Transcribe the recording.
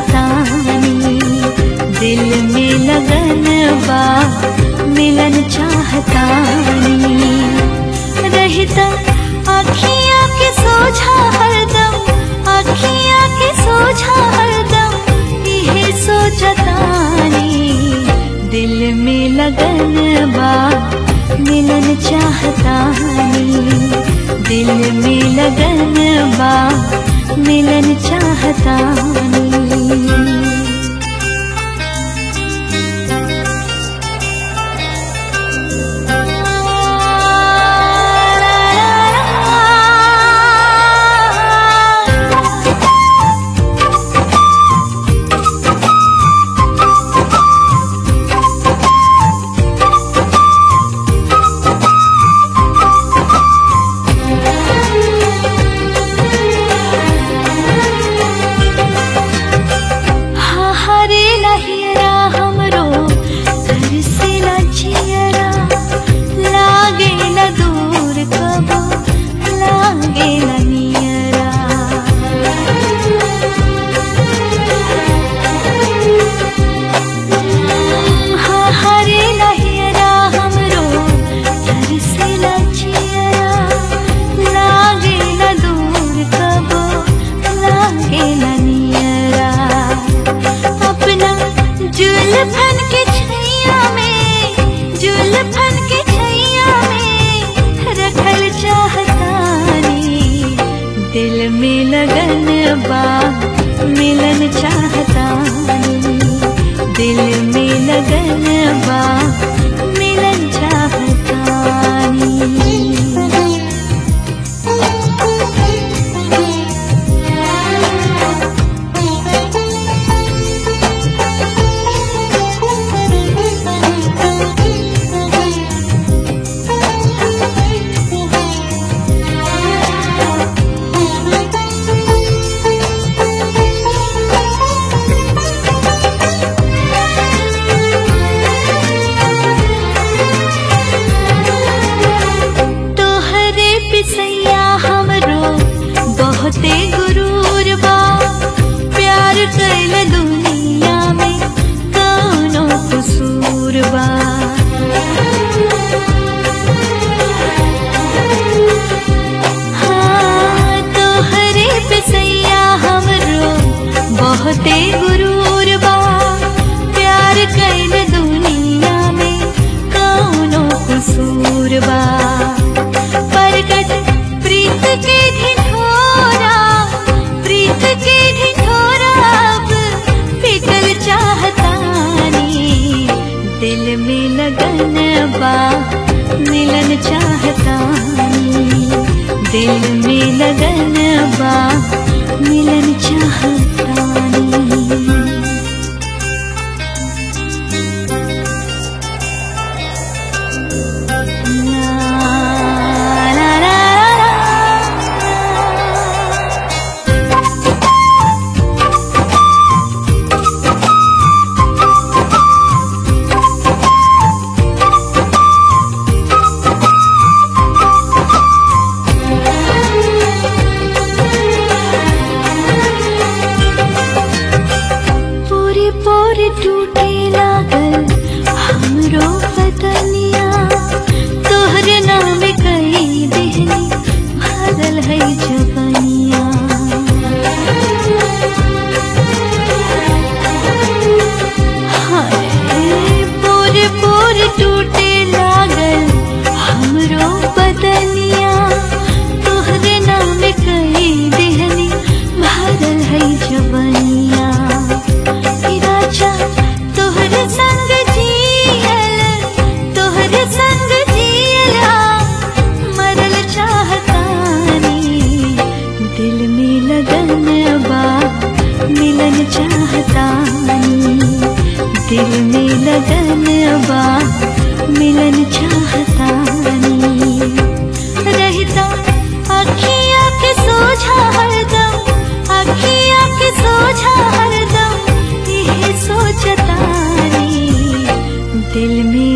चाहतानी दिल में लगन बा मिलन चाहतानी रहता अखियाँ के सोझा हरदम अखियाँ के सोझा हरदम इहे सोचतानी दिल में लगन बा मिलन चाहतानी दिल में लगन बा मिलन चाहतानी हा हरे लहिरा हमरो घर से लजियरा लागे न दूर कबो लागे न नियरा हा हरे लहिरा हमरो घर से लजियरा लागे न दूर कबो लागे न नियरा अपना जुल्फन के छैया में जुल्फन के छैया में रखल चाहतानी दिल में लगन बा मिलन चाहतानी दिल में लगन बा मिलन चाहतानी तोहरे पिसैया हमरो बहुते गुरूर बा प्यार कैल दुनिया में कौनो कसूर बा हाँ, तोहरे पिसैया हमरो बहुते गुरूर बा प्यार कैल दुनिया में कौनो कसूर बा प्रगट प्रीत के ढिढोरा प्रीत के ढिढोरा अब पिघल चाहतानी दिल में लगन बा मिलन चाहतानी दिल में लगन बा मिलन चाहतानी ला ला ला ला पूरी पूरी टूटे लागल हमरो बदनिया तोहरे नाम कई देहनी भरल है जबनिया हाय पूरी पूरी टूटे लागल हमरो बदनिया तोहरे नाम कई देहनी भरल है जबनिया राजा तोहरे संग जियल तोहरे संग जियला मरल चाहतानी दिल में लगन बा मिलन चाहतानी दिल में लगन बा मिलन चाहतानी रहता अखियाँ के सोझा हरदम अखियाँ के सोझा हरदम यही सोचतानी दिल में